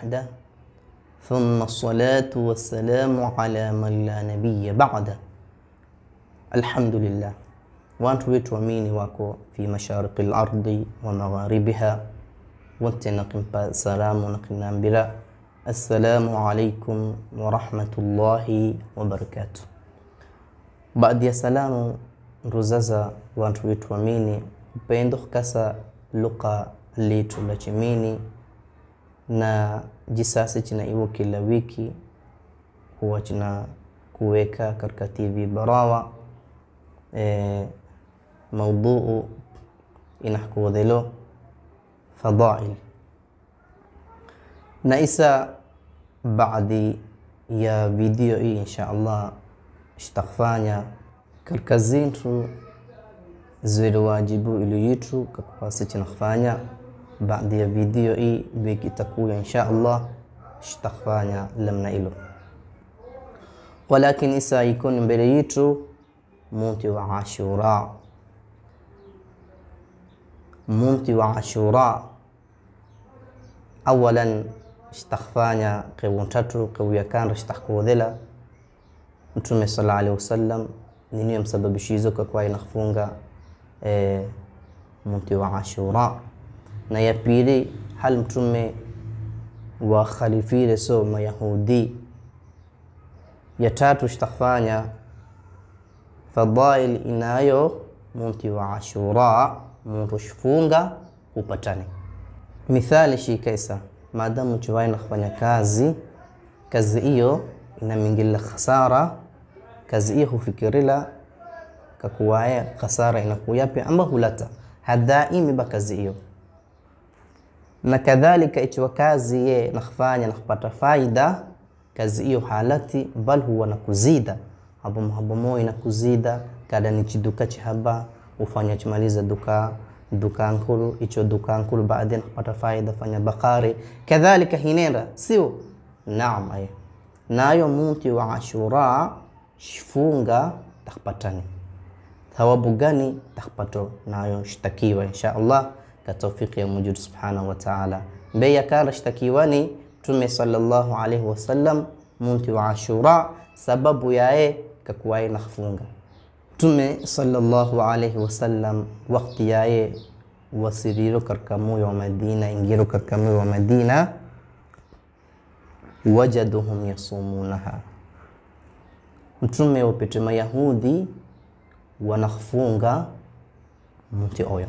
وحده ثم الصلاة والسلام على من لا نبي بعده الحمد لله watu wetu waamini wako fi mashariki lardi wa magharibiha wote nakimpa salamu nakinambira assalamu alaikum warahmatullahi wabarakatuh baadhi ya salamu ruzaza wantu wetu wamini upendo kasa luka litu la chimini na jisasi china iwo kila wiki huwa china kuweka katika tv barawa e, maudhuu inahkuwadhelo fadail na isa baadhi ya video hii insha allah ishtakfanya katika zintu zile wajibu iliyitu kakupasi chinakfanya baadhi ya video hii beki itakuya insha allah ishtakfanya lamna ilo walakin isa ikoni mbele yitu munti wa ashura munti wa ashura awalan ishtakfanya qewun tatu qewuya kando ishtakkuwadhela mtume sala alaihi wasallam niniyo msababishizo kakwa inafunga e, munti wa ashura na ya pili hal mtume wa khalifile so mayahudi ya tatu ishtakfanya fadail inayo munti wa ashura muntu shifunga upatane mithali shikaisa maadamu chiwai nakufanya kazi kazi hiyo inamingila khasara kazi hiyo hufikirila kakuwaye khasara inakuyapi amba hulata hadaimi ba kazi hiyo na kadhalika ichiwa kazi ye nakufanya nakupata faida kazi hiyo halati bal huwa nakuzida habomohabomo inakuzida kada ni chiduka chihaba ufanya chimaliza duka duka nkulu icho duka nkulu baadaye nakupata faida fanya bakari kadhalika hinenda sio naam ay nayo munti wa ashura shifunga takpatani thawabu gani takpato nayo shtakiwa insha allah katawfiki ya mujud subhanahu wa ta'ala mbeya kala shtakiwani tume sallallahu alaihi wasallam munti wa ashura sababu yaye kakuwaye nakfunga tume sallallahu alaihi wasallam wakti yaye wasiriro karka moyo wa madina ingiro karka moyo wa madina wajaduhum yasumunaha mtume wapete mayahudi wanafunga mti oyo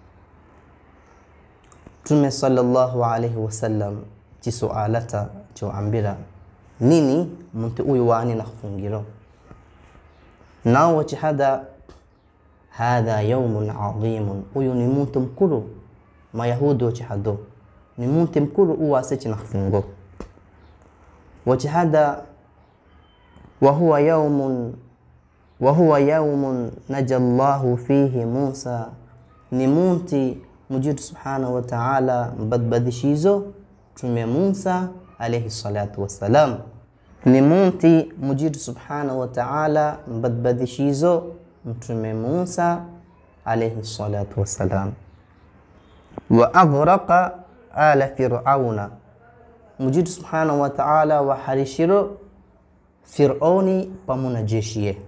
mtume sallallahu alaihi wasallam chisualata choambira nini mti uyu wani nakhfungiro nao wachihada hadha yaumun adhimun uyu ni muntu mkulu mayahudi wachihado ni muntu mkulu uwasechi nakhfungo wachihada wahuwa yaumun wahuwa yaumun naja llahu fihi musa ni munti mujidu subhanahu wa ta'ala mbadbadishizo tume musa alaihi salatu wassalam ni munti mujidu subhanahu wa ta'ala mbadbadishizo mtume musa alaihi salatu wassalam wa aghraqa ala firauna mujidu subhanahu wa ta'ala waharishiro fironi pamuna jeshiye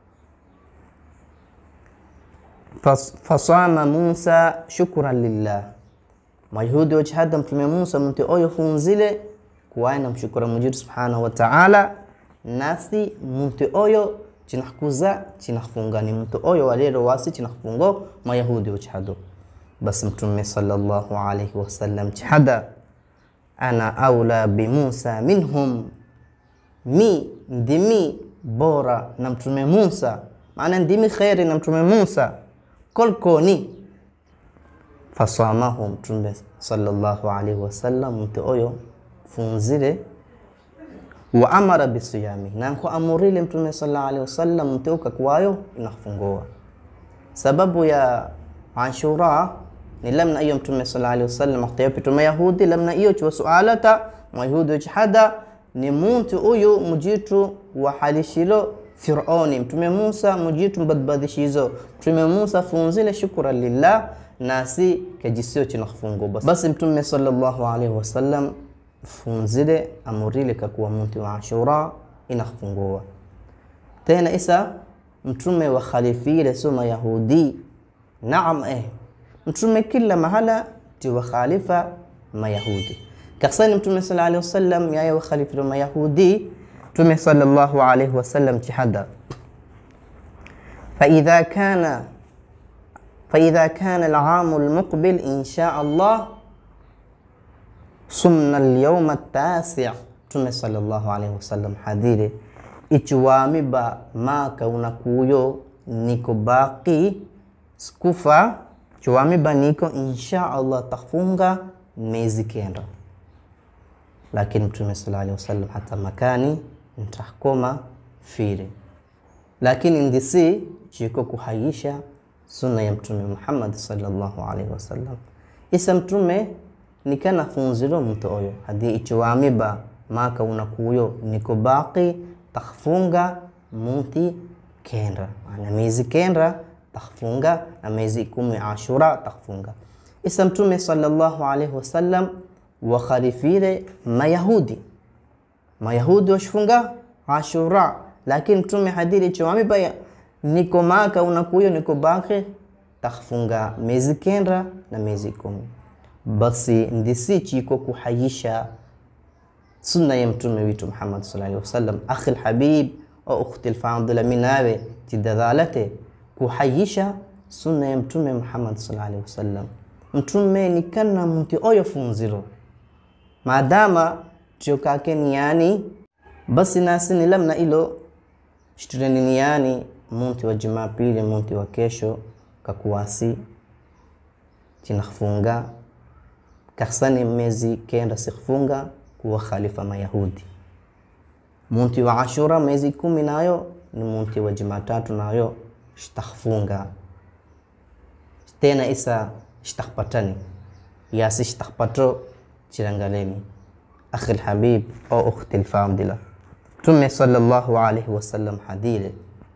fasama musa shukran lillah mayahudi wachihada mtume musa mti oyo funzile kuwaye na mshukura mujidu subhanahu wa ta'ala nasi mti oyo chinahkuza chinahfunga ni mtu oyo walero wasi chinahfungo mayahudi wachihado basi mtume sallallahu alaihi wasallam chihada ana aula bimusa minhum mi ndimi bora na mtume musa maana ndimi kheri na mtume musa kolkoni fasamahu mtume sallallahu alaihi wasallam mtu oyo funzile wa amara bisiyami nanko amurile mtume sallallahu alaihi wasallam mteuka kwayo inafungoa sababu ya ashura ni lamna iyo mtume sallallahu alaihi wasallam akhtayapito mayahudi lamna iyo chwa sualata mayahudi chhada ni muntu uyu mujitu wa halishilo fironi mtume musa mujitu mbadbadishizo mtume musa funzile shukura lillah nasi kajisio chinafungo basi basi mtume sallallahu alaihi wasallam funzile amurile kakuwa munti wa ashura inakhfungua tena isa mtume wa khalifile so mayahudi naam eh mtume kila mahala ti wa khalifa mayahudi kaksani mtume sala alaihi wasallam yaye wa khalifile mayahudi mtume sallallahu alaihi wasallam ti hada فإذا كان فإذا كان العام المقبل إن شاء الله صمنا اليوم التاسع Mtume sallallahu alaihi wasallam hadire ichiwamiba maka unakuyo niko baki skufa chiwamiba niko insha Allah tafunga miezi kenda, lakini Mtume sallallahu alaihi wasallam hata makani ntahkoma fire, lakini ndisi chiko kuhayisha sunna ya Mtume Muhammad sallallahu alaihi wasallam isa mtume nikana funziro mtu oyo hadi ichiwamiba maka unakuyo niko baki takhfunga munti kenda ana miezi kenda takhfunga na miezi kumi ashura takhfunga isa mtume sallallahu alaihi wasallam wakharifire mayahudi mayahudi washifunga ashura lakini mtume hadiri ichiwamiba niko maka unakuyo niko baki takhfunga miezi kenda na miezi kumi basi ndisi chiko kuhayisha sunna ya mtume witu Muhammad sallallahu alaihi wasallam akhi alhabib au ukhti alfadila minawe tidadhalate kuhayisha sunna ya mtume Muhammad sallallahu alaihi wasallam mtume nikana mti oyo funziro maadama tiokake niyani basi nasi nilamna ilo shtureni niyani munti wa jumapili munti wa kesho kakuwasi chinakhfunga kakhsani mezi kenda sikhfunga kuwa khalifa mayahudi munti wa ashura mezi kumi nayo ni munti wa jumatatu nayo shtakhfunga tena isa shtakhpatani yasi shtakhpato chirangaleni akhi lhabib au ukhti lfadila mtume sallallahu alaihi wasallam hadile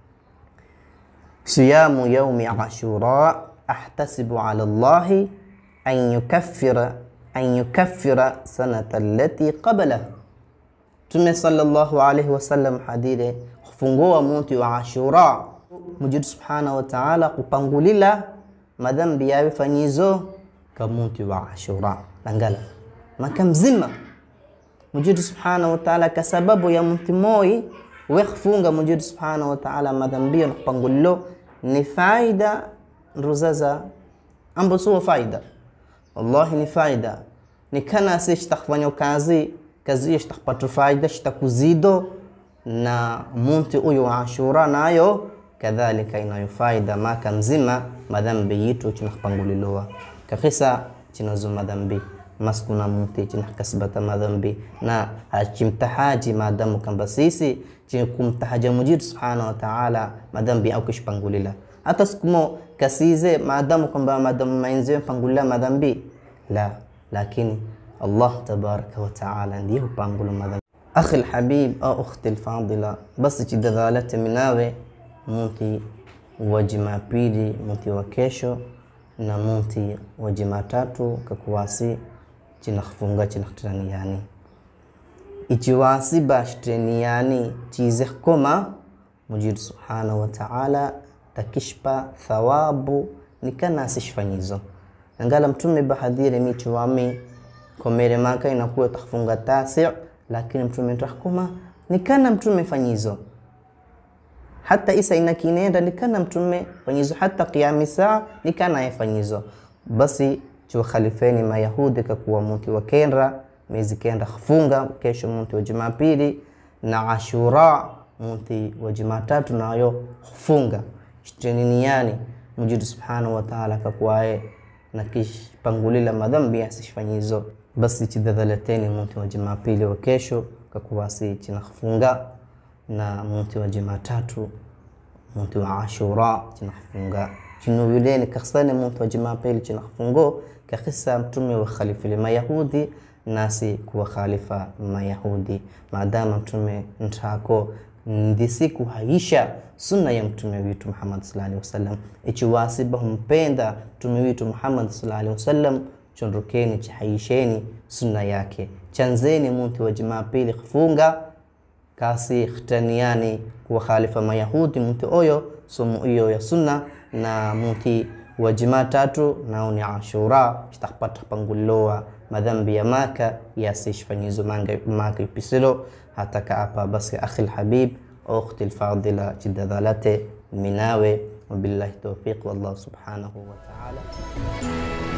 siyamu yaumi ashura ahtasibu ala llahi an yukaffira an yukaffira sanata allati qablahu Mtume sallallahu alaihi wasallam hadire kufungua munti wa Ashura mujidu subhanahu wa ta'ala kupangulila madhambi yawe fanyizo ka munti wa Ashura langala maka mzima mujidu subhanahu wa ta'ala ka sababu ya munti moi wekfunga mujidu subhanahu wa ta'ala madhambi na kupangulilo ni faida nruzaza ambo suwa faida wallahi ni faida ni kana si shtakfanya kazi kazi hiyo shitakpata faida shitakuzido na munti uyu wa ashura nayo kadhalika inayo faida maka mzima madhambi yitu chinakpangulilowa kakisa chinazo madhambi maskuna munti chinakasibata madhambi na hachimtahaji maadamu kamba sisi kumtahaja mujidu subhanahu wa ta'ala madhambi au kishpangulila hata sikumo kasize maadamu kwamba maadamu mainziwe pangulila madhambi la lakini Allah tabaraka wa taala ndiye hupangula madhambi. Akhi alhabib au ukhti alfadila, basi chidadhalate minawe munti wa Jumapili, munti wa kesho na munti wa Jumatatu kakuwasi chinakhfunga chinakhtraniyani ichiwasi bashteniyani chize koma mujidu subhanahu wa ta'ala takishpa thawabu nikanasi shfanyizo angala mtume bahadhire michiwami komere maka inakuwa tafunga tasi lakini mtume tahkuma nikana mtume fanyizo hata isa inakinenda nikana mtume fanyizo hata qiyami saa nikana yafanyizo basi chuo khalifeni mayahudi kakuwa muti wa kenda miezi kenda khafunga kesho muti wa jumapili na ashura muti wa jumatatu nayo khufunga shteniniani mujidu subhanahu wa ta'ala kakuwaye na kishpangulila madhambi yasishfanyizo basi chidhadhalateni munti wa jumapili wa kesho kakuwasi chinakfunga na munti wa jumatatu munti wa ashura chinakfunga chinuyuleni kakhsani munti wa jumapili chinakfungo kakhisa mtume wa khalifili mayahudi nasi kuwa khalifa mayahudi maadama mtume ntako ndisi kuhaisha sunna ya mtume witu Muhammad sallallahu alaihi wasallam ichiwasiba humpenda mtume witu Muhammad sallallahu alaihi wasallam chondokeni chihayisheni sunna yake chanzeni muntu wa jumapili kufunga kasi khitaniani kuwa khalifa mayahudi muntu oyo somo iyo ya sunna na muti wa jumatatu nao ni ashura shtakpata pangulowa madhambi ya maka yasishfanyizo maka ipisilo hataka apa basi akhi lhabib ukhti lfadila jidadhalate minawe wabillahi taufiq wallahu subhanahu wa ta'ala